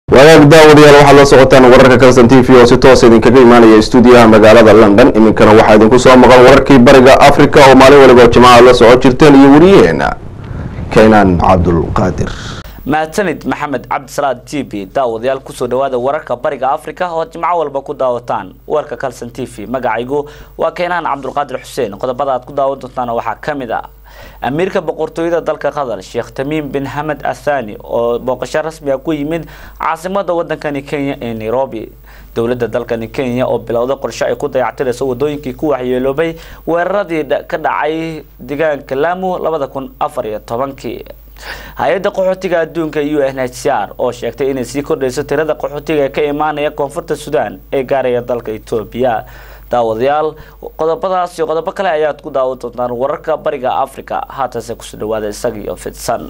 wagaag daawadayaal waxaad la socotaan wararka kalson t v oo si toos idinkaga imaanaya stuudiyaha magaalada london iminkana waxaa idinku soo maqan wararkii bariga africa oo maalin waliba jimcaha la socon jirteen iyo wariyaheena keenaan cabdulqaadir mahadsanid maxamed cabdisalaad t v daawadayaal kusoo dhawaada wararka bariga africa oo jimco walba ku daawataan warka calson t v magacaygu waa keenaan cabdulqaadir xuseen qodobada aad ku daawan doontaan waxaa kamid ah amiirka boqortooyada dalka qatar sheekh tamiim bin hamed athani oo booqasho rasmi ah ku yimid caasimada wadankani kenya ee nairobi dowlada dalkani kenya oo bilowda qorshe ay ku dayactirayso wadooyinkii ku waxyeeloobay weeraradii ka dhacay deegaanka lamu labada kun afar iyo tobankii hay-adda qaxootiga adduunka u n h c r oo sheegtay inay sii kordhayso tirada qaxootiga ee ka imaanaya koonfurta sudan ee gaaraya dalka etoobiya daawadayaal qodobadaas iyo qodobo kale ayaad ku daawan doontaan wararka bariga africa haatase kusoo dhawaada isagiiyo fidsan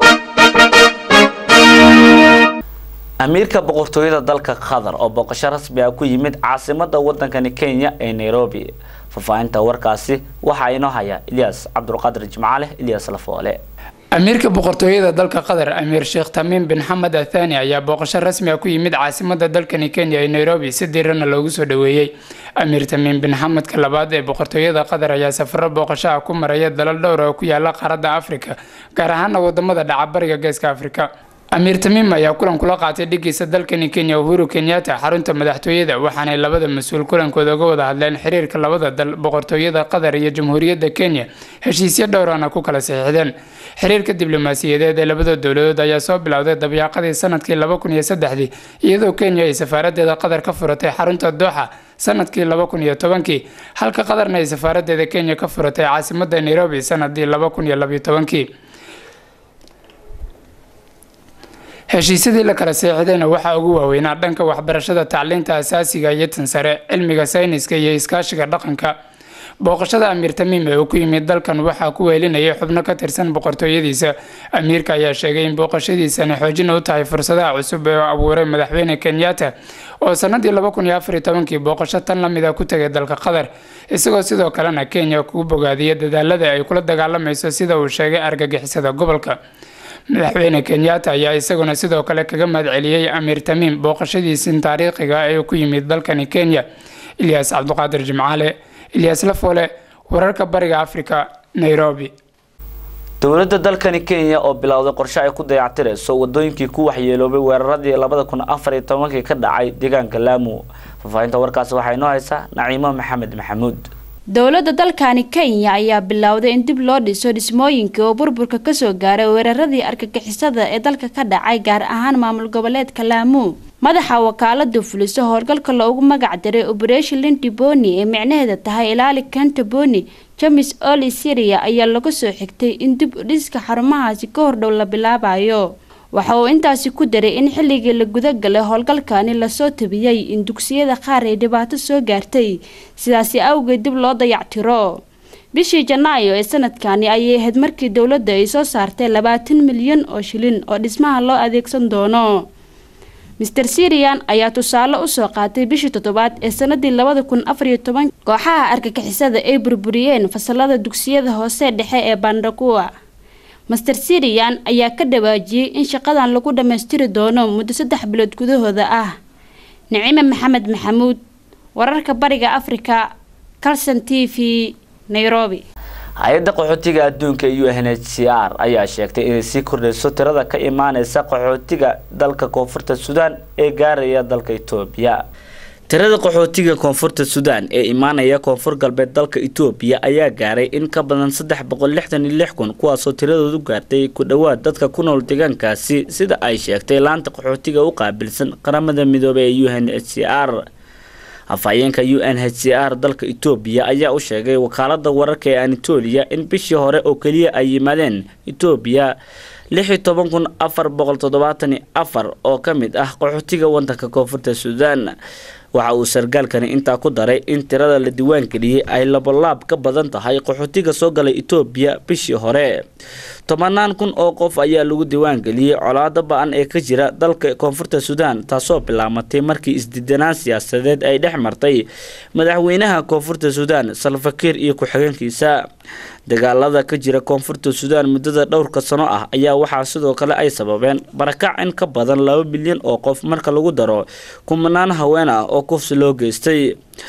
amiirka boqortooyada dalka qatar oo booqasho rasmi ah ku yimid caasimada wadankani kenya ee nairobi faahfaahinta warkaasi waxaa inoo haya ilyas cabdulqaadir jimcaale ilyas lafoole amiirka boqortooyada dalka qatar amiir sheekh tamiim bin xamed athani ayaa booqasho rasmi ah ku yimid caasimada dalkani kenya ee nairobi si diirana loogu soo dhaweeyey amiir tamiim bin xamedka labaad ee boqortooyada qatar ayaa safaro booqasho ah ku maraya dalal dhowr oo ku yaala qaaradda afrika gaar ahaana wadamada dhaca bariga geeska afrika amiir tamiim ayaa kulan kula qaatay dhigiisa dalkani kenya uhuru kenyatta xarunta madaxtooyada waxaanay labada mas-uul kulankooda uga wada hadleen xiriirka labada dal boqortooyada qatar iyo jamhuuriyadda kenya heshiisyo dhowrana ku kala saxiixdeen xiriirka diblomaasiyadeed ee labada dowladood ayaa soo bilowday dabyaaqadii sanadkii laba kun iyo saddexdii iyadoo kenya ay safaaradeeda qatar ka furatay xarunta dooxa sanadkii laba kun iyo tobankii halka qatarna ay safaaradeeda kenya ka furatay caasimada nairobi sanadii laba kun iyo labiyo tobankii heshiisyadii la kala seexdayna waxaa ugu waaweynaa dhanka waxbarashada tacliinta asaasiga iyo tan sare cilmiga sayniska iyo iskaashiga dhaqanka booqashada amiir tamiim ee uu ku yimid dalkan waxaa ku weelinayay xubno ka tirsan boqortooyadiisa amiirka ayaa sheegay in booqashadiisani xoojin u tahay fursadaha cusub ee abuuray madaxweyne kenyatta oo sanadii laba kun iyo afar iyo tobankii booqasho tan lamid a ku tagay dalka qatar isagoo sidoo kalena kenya kugu bogaadiyay dadaalada ay kula dagaalamayso sida uu sheegay argagixisada gobolka madaxweyne kenyatta ayaa isaguna sidoo kale kaga mahadceliyey amiir tamiim booqashadiisin taariikhiga ee ku yimid dalkani kenya ilyaas cabduqaadir jimcaale ilyaas lafoole wararka bariga africa nairobi dowladda dalkani kenya oo bilowday qorshe ay ku dayactirayso wadooyinkii ku waxyeeloobay weeraradii labada kun afar iyo tobankii ka dhacay deegaanka laamu faahfaahinta warkaasi waxaa inoo haysa naciimo maxamed maxamuud dowladda dalkani kenya ayaa bilowday in dib loo dhiso dhismooyinkii oo burburka kasoo gaaray weeraradii argagixisada ee dalka ka dhacay gaar ahaan maamul goboleedka laamu madaxa wakaalada fuliso howlgalka loogu magac diray operation linti boni ee micnaheeda tahay ilaali kanta boni james oli syria ayaa laga soo xigtay in dib udhiska xarumahaasi ka hordhow la bilaabayo waxa uu intaasi ku daray in xilligii la gudagalay howlgalkani lasoo tabiyey in dugsiyada qaar ay dhibaato soo gaartay sidaasi awgeed dib loo dayactiro bishii janaayo ee sanadkani ayay ahayd markii dowladda ay soo saartay labaatan milyan oo shilin oo dhismaha loo adeegsan doono master syrian ayaa tusaale usoo qaatay bishii toddobaad ee sanadii labada kun afariyo toban kooxaha argagixisada ay burburiyeen fasalada dugsiyada hoose dhexe ee bandhakuwa master syrian ayaa ka dhawaajiyey in shaqadan lagu dhammaystiri doono muddo saddex bilood gudahooda ah nicime maxamed maxamuud wararka bariga africa calson t v nairobi hay-adda qaxootiga adduunka u n h c r ayaa sheegtay inay sii kordhayso tirada ka imaaneysa qaxootiga dalka koonfurta suudaan ee gaaraya dalka etoobiya tirada qaxootiga koonfurta suudaan ee imaanaya koonfur galbeed dalka etoobiya ayaa gaaray in ka badan saddex boqol lixdan iyo lix kun kuwaasoo tiradoodu gaartay ku dhowaad dadka ku nool deegaankaasi sida ay sheegtay laanta qaxootiga u qaabilsan qaramada midoobey ee u n h c r afhayeenka u n h c r dalka etoobiya ayaa u sheegay wakaalada wararka ee anatolia in bishii hore oo keliya ay yimaadeen etoobiya lix iyo toban kun afar boqol toddobaatan iyo afar oo ka mid ah qaxootiga wadanka koonfurta suudaan waxa uu sargaalkani intaa ku daray in tirada la diiwaangeliyey ay labolaab ka badan tahay qaxootiga soo galay etoobiya bishii hore tobanaan kun oo qof ayaa lagu diiwaangeliyey colaado ba-an ee ka jira dalka koonfurta suudaan taasoo bilaamatay markii isdidanaan siyaasadeed ay dhex martay madaxweynaha koonfurta suudaan salfakiir iyo ku-xigeenkiisa dagaalada ka jira koonfurta suudaan muddada dhowrka sano ah ayaa waxaa sidoo kale ay sababeen barakac in ka badan laba bilyan oo qof marka lagu daro kumanaan haween ah oo kufsi loo geystay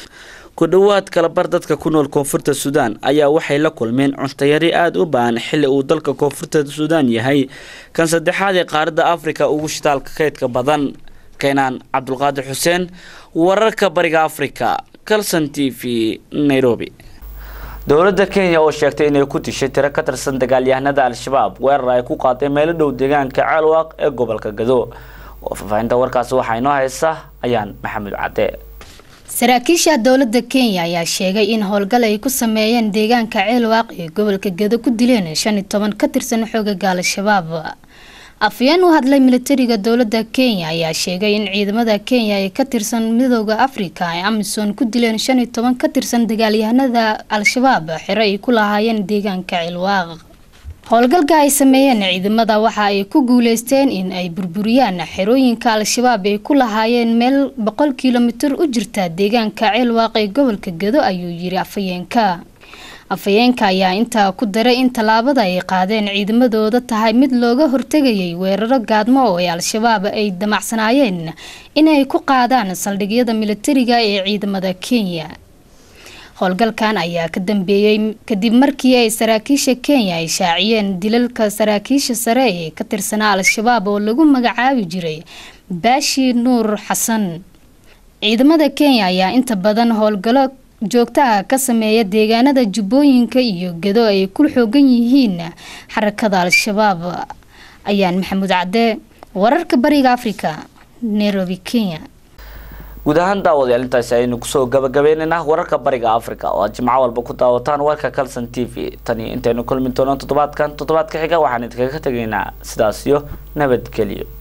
ku dhowaad kalabar dadka ku nool koonfurta suudaan ayaa waxay la kulmeen cuntayari aada u baahan xilli uu dalka koonfurta suudaan yahay kan saddexaad ee qaaradda afrika ugu shitaalka kaydka badan keenaan cabdulqaadir xuseen wararka bariga afrika calson t v nairobi dowladda kenya oo sheegtay inay ku dishay tiro ka tirsan dagaalyahanada al-shabaab weerar ay ku qaaday meelo dhow deegaanka ceelwaaq ee gobolka gado oo faahfaahinta warkaasi waxaa inoo haysa ayaan maxamed cadde saraakiisha dowladda kenya ayaa sheegay in howlgal ay ku sameeyeen deegaanka ceelwaaq ee gobolka gado ku dileen shan iyo toban ka tirsan xoogaga al-shabaab afyeen u hadlay militariga dowladda kenya ayaa sheegay in ciidamada kenya ee ka tirsan midooda afrika ay amisom ku dileen shan iyo toban ka tirsan dagaalyahanada al-shabaab xero ay ku lahaayeen deegaanka cilwaaq howlgalka ay sameeyeen ciidamada waxa ay ku guuleysteen in ay burburiyaan xerooyinka al-shabaab ay ku lahaayeen meel boqol kilomitir u jirta deegaanka ceelwaaq ee gobolka gado ayuu yiri afhayeenka afhayeenka ayaa intaa ku daray in tallaabada ay qaadeen ciidamadooda tahay mid looga hortegayay weeraro gaadmo oo ay al-shabaab ay damacsanaayeen inay ku qaadaan saldhigyada militariga ee ciidamada kenya howlgalkan ayaa ka dambeeyey kadib markii ay saraakiisha kenya ay shaaciyeen dilalka saraakiisha sare ee ka tirsanaa al-shabaab oo lagu magacaabi jiray baashi nuur xasan ciidamada kenya ayaa inta badan howlgalo joogtaha ka sameeya deegaanada jubbooyinka iyo gado ay ku xoogan yihiin xarakada al-shabaab ayaan maxamuud cadde wararka bariga afrika nairobi kenya guud ahaan daawadayaal intaasi aynu kusoo gabagabeynaynaa wararka bariga africa oo aad jimco walba ku daawataan warka calson t v tani intaynu kulmi doono toddobaadkan toddobaadka xiga waxaan idinkaga tegaynaa sidaas iyo nabadgelyo